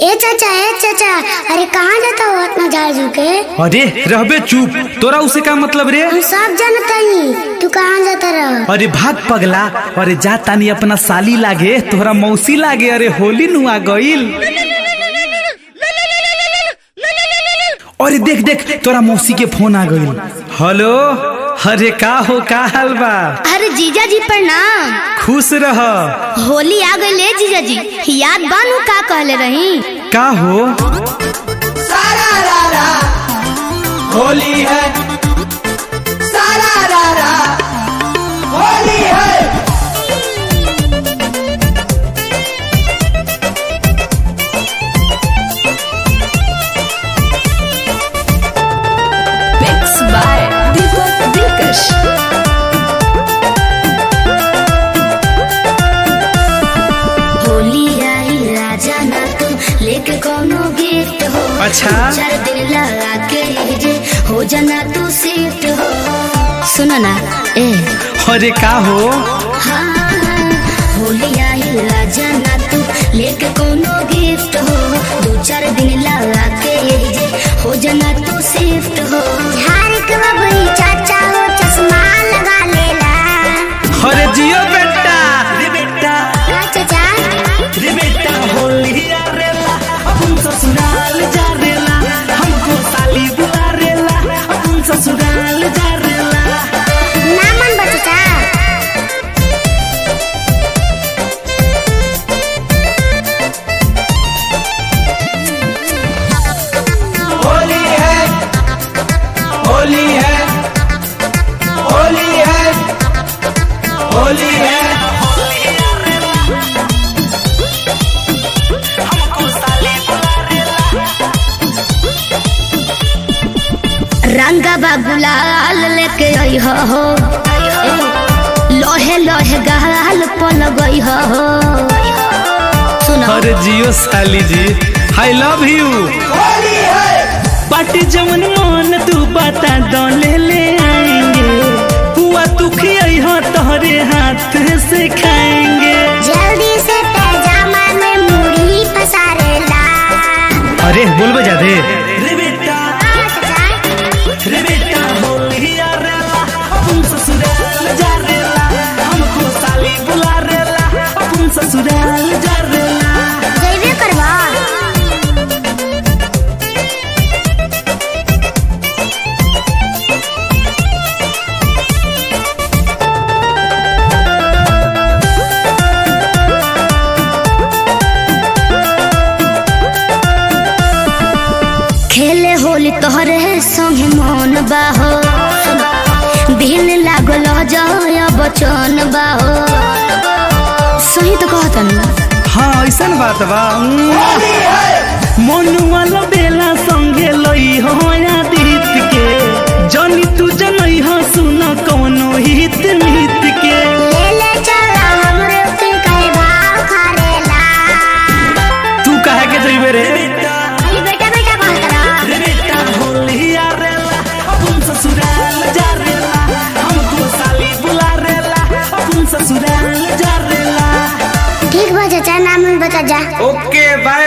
ए चाचा ए चाचा अरे कहाँ जाता हो इतना झाड़ झुक के अरे रहबे चुप तोरा उसे का मतलब रे हम सब जानता ही तू कहाँ जाता रह अरे भाग पगला अरे जा तानी अपना साली लागे तोहरा मौसी लागे अरे होली नुआ गईल अरे देख देख तोरा मौसी के फोन आ गईल हेलो अरे का हो का हाल बा अरे जीजा जी प्रणाम खुश रह होली आ गई ले जीजा जी याद बानू का कहले रही का हो सारा रारा होली है सारा रारा होली है Mix by Deepak Dilkash. Holi आई राजा ना तू लेके कोनो गिफ्ट हो अच्छा। चार दिन लगा के जे हो जाना तू शिफ्ट हो सुनो ना ए अरे का हो हाँ होली आई राजा ना तू लेके कोनो गिफ्ट हो दो चार दिन लगा के जे हो जाना तू शिफ्ट हो झाड़ के बबई चाचा हो चश्मा लगा लेला अरे जियो बेटा रे बेटा हाँ, चाचा रे बेटा होली आरेला अपन ससुराल जा रेला हमको साली बुला रेला अपन ससुराल जा रेला ना मन बचता होली है होली है होली है होली है रंगा गुलाल लेके आई हो लोहे लोहे गाल पल गई हो सुनो अरे जियो साली जी आई लव यू होली है पार्टी जमन मन तू बता दो ले ले आएंगे हुआ तू खियाई हो तोहरे हाथ से खाएंगे जल्दी से पैजामा में मुड़ी पसारेला अरे बोल बजा दे रे बेटा रे बेटा होली आरेला अपन ससुराल जा रेला हमको साली बुला रेला अपन ससुराल जा रेला जैबे करवा खेले होली तोहरे संगे मन बाहो दिन लागल जय बचन बाहो सही तो कहतन हाँ ऐसन बात बा होली है मनुआ बेला संगे लई हो आदित के जनी तू जनई हो सुन कौनो हित मित के ले ले चला हमरे के कहे भाव खरेला तू कहे के जइबे रे अरे बेटा बेटा कहत रहा रे बेटा होली आरेला अपन ससुराल जा रेला हमको साली बुला रेला अपन ससुराल जा रेला ठीक बा चाचा नाम बता जा ओके बाय